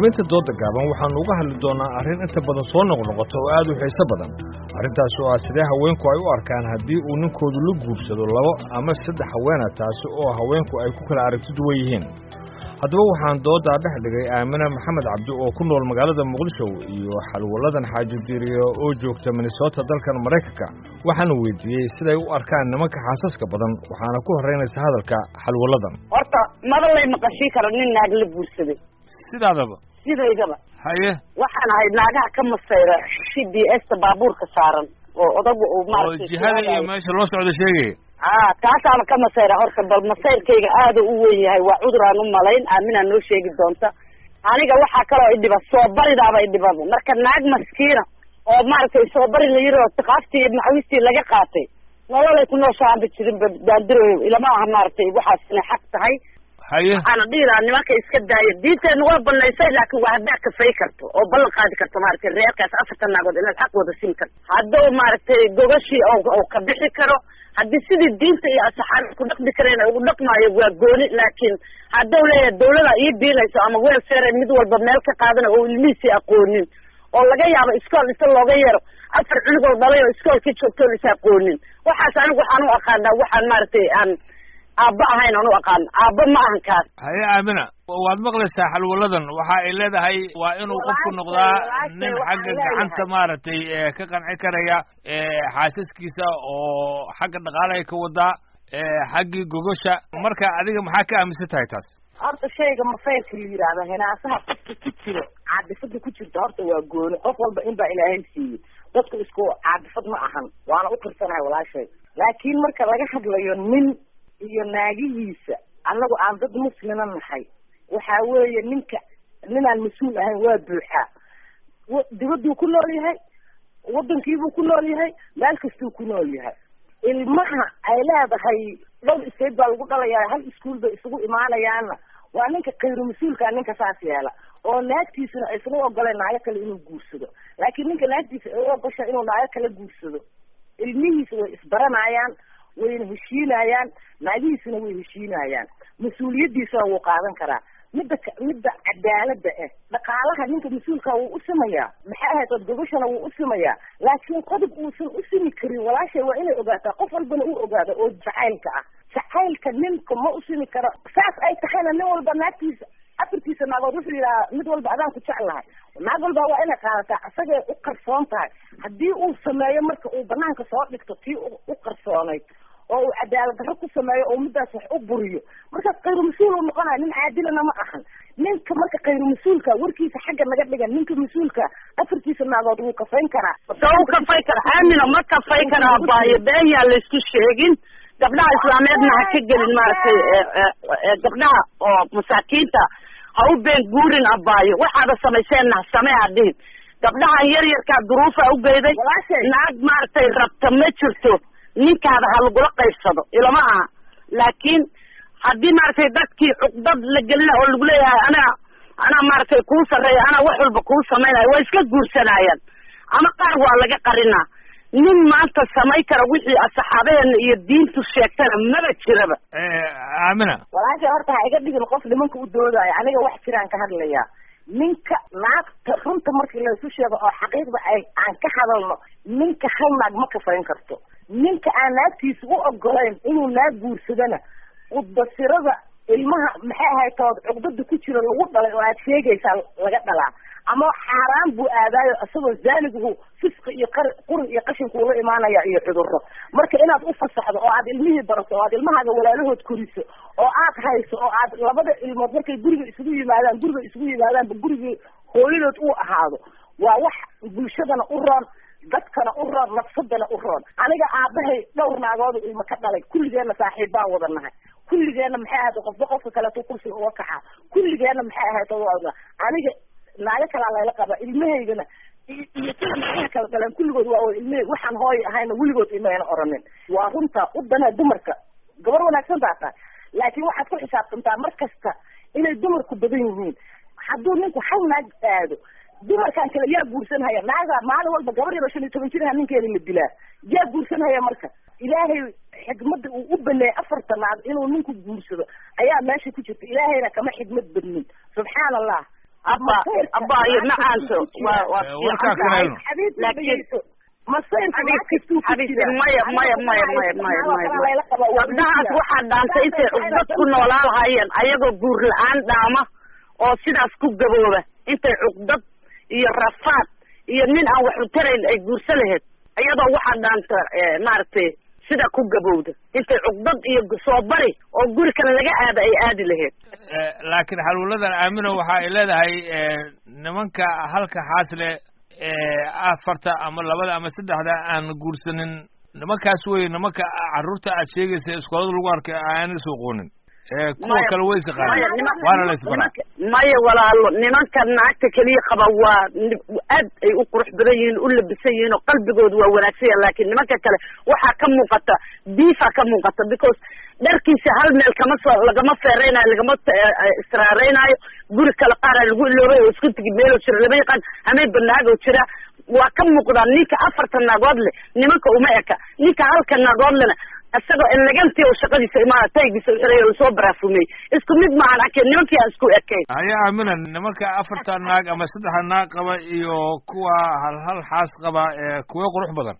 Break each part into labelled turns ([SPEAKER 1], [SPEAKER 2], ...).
[SPEAKER 1] xubinta dooda gaaban waxaannu uga hadli doonnaa arrin inta badan soo noqnoqota oo aad u xiiso badan arrintaas oo ah sidee haweenku ay u arkaan haddii uu ninkoodu la guursado labo ama saddex haweena taasi oo haweenku ay ku kala aragti duwan yihiin haddaba waxaan dooddaa dhex dhigay aamina maxamed cabdi oo ku nool magaalada muqdisho iyo xalwalladan xaaji diiriyo oo joogta minnesota dalkan maraykanka waxaana weydiiyey siday u arkaan nimanka xaasaska badan waxaana ku horraynaysa hadalka xalwalladan
[SPEAKER 2] horta maba lay maqashii karo nin naag la guursaday
[SPEAKER 1] sidaadaba
[SPEAKER 2] sidaydaba
[SPEAKER 1] haye
[SPEAKER 2] waxaan ahayd naagaha ka masayra c b s ta baabuurka saaran oo odaga uu
[SPEAKER 1] oo
[SPEAKER 2] maaragtay
[SPEAKER 1] jihada iyo meesha loo socdo sheegaya
[SPEAKER 2] a kaasaana ka masayra horta bal masayrkayga aada u weyn yahay waa cudur aan u malayn aaminaa noo sheegi doonta aniga waxaa kaloo idhiba soo baridaaba idhibaba marka naag maskiina oo maaragtay soo bari la yiri oo tiqaaftii iyo macawistii laga qaatay nololay ku nooshaanba jirin ba daandiroyo ilama aha maaragtay waxaas inay xaq tahay
[SPEAKER 1] haye
[SPEAKER 2] waxaana dhihi lahaa nimanka iska daaya diinteena waa banaysay laakin waa haddaad kafay karto oo ballan qaadi karto maaragtay reerkaas afartan naagood inaad xaq wada siin karto hadduu maaragtay gogashii oo ka bixi karo haddii sidii diinta iyo asaxaabta ku dhaqmi kareen ugu dhaqmaayo waa gooni laakiin hadduu leeyahay dawlada ii biilayso ama welfare mid walba meel ka qaadana oo ilmihiisii aqoonin oo laga yaabo iskool inta looga yeero afar cunugoo dhalay oo iskoolkii joogtoon is aqoonin waxaas anigu waxaan u aqaanaa waxaan maaragtay aan aabba ahayn aan u aqaano aabba ma ahan kaas
[SPEAKER 1] haye aamina waad maqlaysaa xalwalladan waxa ay leedahay waa inuu qofku
[SPEAKER 2] Walaashay,
[SPEAKER 1] noqdaa
[SPEAKER 2] walaashay,
[SPEAKER 1] nin
[SPEAKER 2] waxaan
[SPEAKER 1] xagga
[SPEAKER 2] leeyahay.
[SPEAKER 1] gacanta maaragtay ee ka qanci karaya ee xaasaskiisa oo xagga dhaqaalaha ka wadaa ee xaggii gogosha marka adiga maxaa ka aaminsan tahay taas
[SPEAKER 3] horta shayga masayrka la yidhaahda hinaasaha qofka ku jiro caadifada ku jirta horta waa gooni qof walba in baa ilaahay siiyey dadku isku caadifad ma ahan waana u tirsanahay walaashay laakiin marka laga hadlayo nin iyo naagihiisa annagu aan dad muslima nahay waxaa weeye ninka ninaan mas-uul ahayn waa buuxaa wa- dibadduu ku nool yahay waddankiibuu ku nool yahay meel kastuu ku nool yahay ilmaha ay leedahay dhowr state baa lagu dhalayaa hal iskuol bay isugu imaanayaanna waa ninka khayru mas-uulkaa ninka saas yeela oo naagtiisuna aysan u ogoleen naago kale inuu guursado laakiin ninka naagtiisa ay u ogosha inuu naago kale guursado ilmihiisa way isbaranayaan wayna heshiinayaan naagihiisuna way heshiinayaan mas-uuliyaddiisana wuu qaadan karaa midda ka- midda cadaalada ah dhaqaalaha ninka mas-uulka wuu u simayaa maxay ahayd od gogashana wuu u simayaa laakiin qodob uusan u simi karin walaashay waa inay ogaataa qof walbana uu ogaado oo jacaylka ah jacaylka ninka ma u simi karo saas ay tahayna nin walba naagtiisa afartiisa naagood wuxuu yidhahaa mid walba adaan ku jeclahay naag walba waa inay qaadataa isagay u qarsoon tahay haddii uu sameeyo marka uu banaanka soo dhigto tii u u qarsoonayd oo uu cadaalad darro ku sameeyo oo middaas wax u buriyo markaas khayru mas-uul uu noqonayo nin caadilana ma ahan ninka marka khayru mas-uulka warkiisa xagga naga dhigan ninka mas-uulka afartiisa naagood wuu kafayn karaa
[SPEAKER 2] soo u kafay kara aamina ma kafay kara abaayo been yaa laysku sheegin gabdhaha islaameedna ha ka gelin maaragtay ee, ee, ee, gabdhaha oo masaakiinta ha u been guurin abaayo waxaada samayseenna ha samee ha dhihin gabdhahan yar yarkaa duruufa u geyday
[SPEAKER 3] Walaashay.
[SPEAKER 2] naag maaragtay rabta ma jirto ninkaada ha lagula qaybsado ilama aha laakiin haddii maaragtay dadkii cuqdad la gelina oo lagu leeyahay anaa anaa maaragtay kuu sarreeya anaa wax walba kuu samaynaya waa iska guursanayaan ama qaar waa laga qarinaa nin maanta samay kara wixii saxaabadeena iyo diintu sheegtana maba jiraba
[SPEAKER 1] aamina
[SPEAKER 3] walaasha horta ha iga dhigin qof nimanka u doodayo aniga wax jiraan ka hadlayaa ninka naagta runta markii laysu sheego oo xaqiiqda ay aan ka hadalno ninka hal naag ma kafayn karto ninka aan naagtiisa u ogolayn inuu naag guursadana udbasirada ilmaha maxay ahayd tood cugdada ku jira lagu dhalay oo aad sheegaysaa laga dhalaa ama xaaraan buu aadaayo isagoo zaaniguhu fisqi iyo qar quri iyo qashinku ula imaanaya iyo cudurro marka inaad u fasaxdo oo aad ilmihii barato oo aad ilmahaaga walaalahood koriso oo aad hayso oo aad labada ilmood markay guriga isugu yimaadaan guriga isugu yimaadaanba gurigii hooyadood uu ahaado waa wax bulshadana u roon dadkana u roon nafsadana u roon aniga aabahay dhowr naagoodu ilmo ka dhalay kulligeenna saaxiib baan wada nahay kulligeenna maxay ahayd qofba qofka kaleeto kursiga uga kaxaa kulligeenna maxay ahayd wada aniga naago kalaa layla qaba ilmahaygana iyo iyo sida naagaha kala dhaleen kulligood waa wada ilmahayg waxaan hooy ahayna weligood imayna oranin waa runta u danaa dumarka gabar wanaagsan baa tahay laakiin waxaad ku xisaabtantaa mar kasta inay dumarku badan yihiin hadduu ninku hal naag aado dumarkan kale yaa guursanhaya naaga maalin walba gabar yaro shan iyo toban jiraha ninkeeda la dilaa yaa guursanhaya marka ilaahay xikmadda uu u baneeyay afarta naag inuu ninku guursado ayaa meesha ku jirta ilaahayna kama xikmad badnin subxaan allah
[SPEAKER 2] abba abaayo macaanto waa waa
[SPEAKER 1] Eh, warkaa kale helno.
[SPEAKER 3] laakiin masayrka
[SPEAKER 2] xabiisi maya maya maya maya maya maya maya gabdhahaas waxaa dhaantay intay cugdad ku noolaa lahaayeen ayagoo guur la-aan dhaama oo sidaas ku gabooba intay cugdad iyo rafaad iyo nin aan wax u tarayn ay guurso lahayd iyadoo waxaa dhaanta eh, maaragtay sida ku gabowda intay cugdad iyo soo bari oo guri kale laga aada ay aadi lahayd
[SPEAKER 1] Eh, laakiin xalwaladan aamino waxa ay leedahay eh, nimanka halka xaasle ee afarta ama labada ama saddexda aan guursanin nimankaas wey nimanka carruurta aad sheegaysa iskoolada lagu arkay aanay soo qoonin ee kuwa
[SPEAKER 2] Maya-
[SPEAKER 1] kale way
[SPEAKER 2] maya,
[SPEAKER 1] isaqaaneen
[SPEAKER 2] nima-
[SPEAKER 1] waana la isbaraa
[SPEAKER 2] nimanka- maya walaalo nimanka naagta keliya qaba waa ni- aad ay u qurux badan yihiin u labisan yihiin oo qalbigoodu waa wanaagsan yahay laakiin nimanka kale waxaa ka muuqata diifa ka muuqata because dharkiisa hal meel kama soo lagama feereynayo lagama t- eh, eh, israareynaayo guri kale qaara lagu iloobay oo isku tigi meeloo jira lama yaqaan hamay banaagoo jira waa ka muuqdaa ninka afarta naagood leh nimanka uma eka ninka halka naagood lena isagoo elegantii oo shaqadiisa imaana taygiisa u xiray oo lasoo baraafumey isku mid maahan arkeen nimankii aan isku ekayn
[SPEAKER 1] haya aamina nimanka afarta naag ama saddexda naag qaba iyo kuwa hal hal xaas qaba ee kuwa qurux badan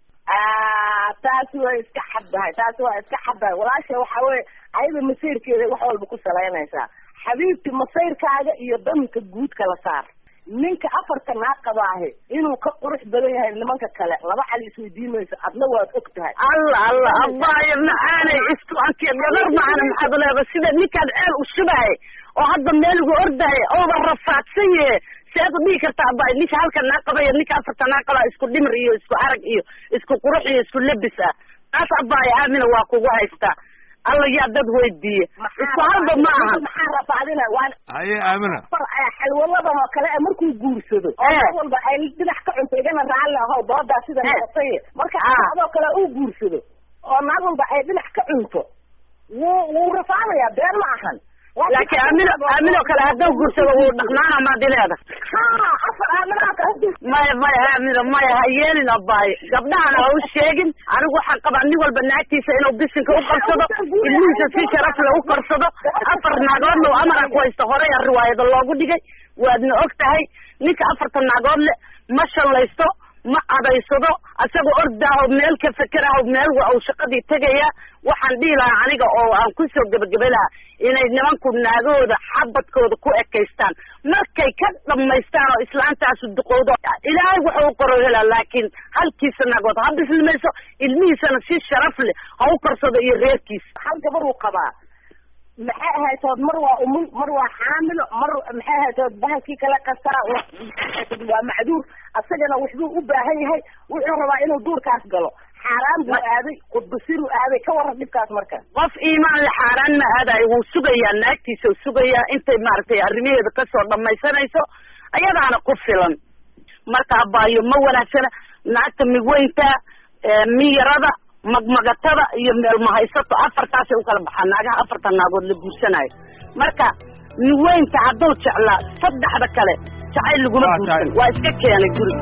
[SPEAKER 3] taasi waa iska xaddahay taasi waa iska xaddahay walaasha waxa weye ayada masayrkeeda wax walba ku salaynaysaa xabiibti masayrkaaga iyo danka guud kala saar ninka afarta naag qabaahe inuu ka qurux badan yahay nimanka kale laba cali isweydiin mayso adna waad og tahay
[SPEAKER 2] alla alla abaayo macaanay isku anke gabar macana maxaad leeda sida ninkaan ceel u shubahay oo hadda meel ugu ordahay ooba rafaadsan yahe seed u dhihi karta abaayo ninka halka naa qabaya ninka afarta naa qabaa isku dhimir iyo isku arag iyo isku qurux iyo isku labis ah taas abaayo aamina waa kugu haystaa alla yaa dad weydiiye isku halba ma aha
[SPEAKER 3] maxaa rafaadina waa
[SPEAKER 1] haye aamina
[SPEAKER 3] far xalwaladan oo kale markuu guursado oo
[SPEAKER 2] Eh.
[SPEAKER 3] mar walba ay dhinac ka cunto igana raalli ahow doodaa sida
[SPEAKER 2] Eh.
[SPEAKER 3] noqotay marka
[SPEAKER 2] Ah.
[SPEAKER 3] adoo kale uu guursado oo naag walba ay dhinac ka cunto wuu wuu rafaadayaa been ma ahan
[SPEAKER 2] laakiin aamino aaminoo kale hadduu guursado wuu dhaqnaana maadi leeda
[SPEAKER 3] ha afar aaminaha kale
[SPEAKER 2] maya maya aamino maya ha yeelin abaayo gabdhahana ha u sheegin anigu waxaan qabaa nin walba naagtiisa inuu bisinka u qarsado ilmihiisa si sharaf le u qarsado afar naagoodna oo amara ku haysta horey a riwaayada loogu dhigay waadna og tahay ninka afarta naagood le ma shallaysto ma adaysado asagoo ordaaho meel ka fekeraho meel wa uu shaqadii tegaya waxaan dhihi lahaa aniga oo aan kusoo gebagebe lahaa inay nimanku naagahooda xabadkooda ku ekaystaan markay ka dhamaystaan oo islaantaasu duqowdo ilaahay wuxuu u qoro helaa laakiin halkiisa naagood ha bislimayso ilmihiisana si sharaf leh ha u korsado iyo reerkiisa
[SPEAKER 3] hal gabar uu qabaa maxay ahaytood mar waa umul mar waa xaamilo mar maxay ahaytood bahalkii kale kastaa wa- waa macduur asagana waxbuu u baahan yahay wuxuu rabaa inuu duurkaas galo xaaraan buu aaday qudbasiruu aaday ka waran dhibkaas marka
[SPEAKER 2] qof iimaan le xaaraan ma aadayo wuu sugayaa naagtiisa u sugayaa intay maaragtay arrimaheeda kasoo dhamaysanayso ayadaana ku filan marka abaayo ma wanaagsana naagta migweynta ee miyarada magmagatada iyo meelmahaysato afartaasay u kala baxaa naagaha afarta naagood la guursanayo marka migweynta hadduu jeclaa saddexda kale jacayl laguma
[SPEAKER 1] Waa tahay.
[SPEAKER 2] guursan waa iska keenay guriga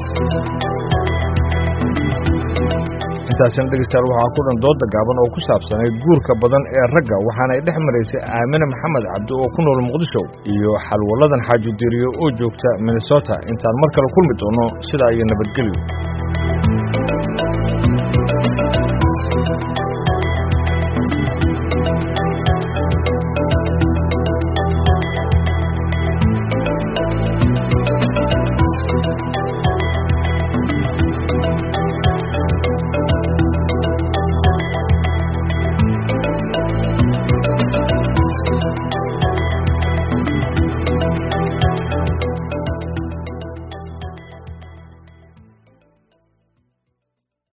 [SPEAKER 1] intaasina dhegeystayaal waxaa ku dhan dooda gaaban oo ku saabsanayd guurka badan ee ragga waxaana ay dhex maraysay aamine maxamed cabdi oo ku nool muqdisho iyo xalwaladan xaaji diriyo oo joogta minnesota intaan mar kale kulmi doono sidaa iyo nabadgelyo